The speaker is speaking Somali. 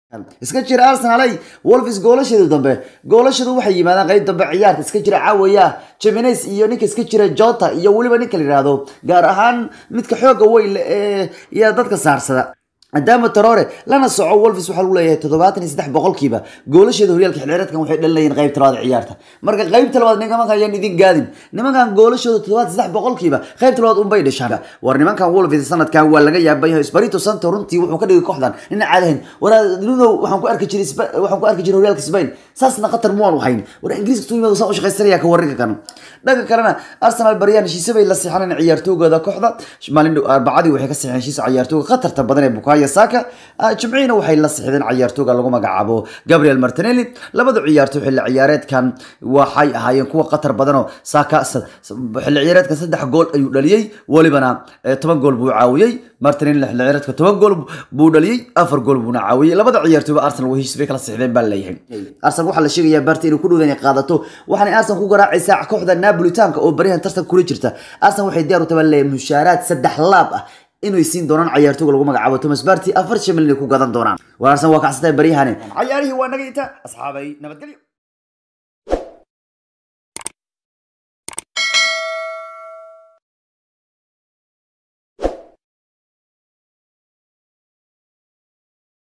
iska jira arsenalay wolves goolasheedu dambe goolasheedu waxay yimaadaan qayb dambe ciyaarta iska jira caawaya jemines iyo ninka iska jira jota iyo weliba ninka la yihahdo gaar ahaan midka xooga weyn ee iyo dadka saarsada maadaama tarore lana soco wolves waxaa lagu leeyahay toddobaatan iyo saddex boqolkiiba goolasheeda horyaalka xilciyaareedkan waxay dhalinayeen qaybta labaad ciyaarta marka qaybta labaad nimankan ayaan idin gaadin nimankan goolashooda toddobaatan saddex boqolkiiba qaybta labaad unbay dhashaan war nimankan wolves sanadkan waa laga yaaban yahay sparito santo runtii wuxuu ka dhigay kooxdan nin caadahayn war nunow waxaan ku arki jiray waxaan ku arki jiray horyaalka spain saasna khatar muwaan hayn war ingiriiska tuu yimaado saan u shaqaysanaya ka warrinka kan dhanka kalena arsenal baryaan heshiise bay la siixaneen ciyaartoogooda kooxda maalin dhow arbacadii waxay ka siixeen heshiisa ciyaartooga khatarta badan ee bukayo saka jimciina waxay la sixdeen ciyaartooga lagu magacaabo gabriel martinelli labada ciyaartooy xilli ciyaareedkan waxay ahaayeen kuwa khatar badanoo saka xilli ciyaareedkan saddex gool ayuu dhaliyey welibana toban gool buu caawiyey martinelli xilli ciyaareedka toban gool buu dhaliyey afar gool buuna caawiyey labada ciyaartooyba arsenal way heshiis bay kala sixdeen baa leeyahay arsenal waxaa la sheegayaa barta inuu ku dhowda inay qaadato waxaanay arsenal ku garaacaysaa kooxda napolitanka oo baryahan tartan kula jirta arsenal waxay diyaar u tahay baa leeyahay mushaaraad saddex laab ah inay siin doonaan ciyaartooga lagu magacaabo thomas barty afar shan milyan ay ku gadan doonaan war arsenal waa kacsantahay baryahani cayaarihii waa naga inta asxaabay nabadgelyo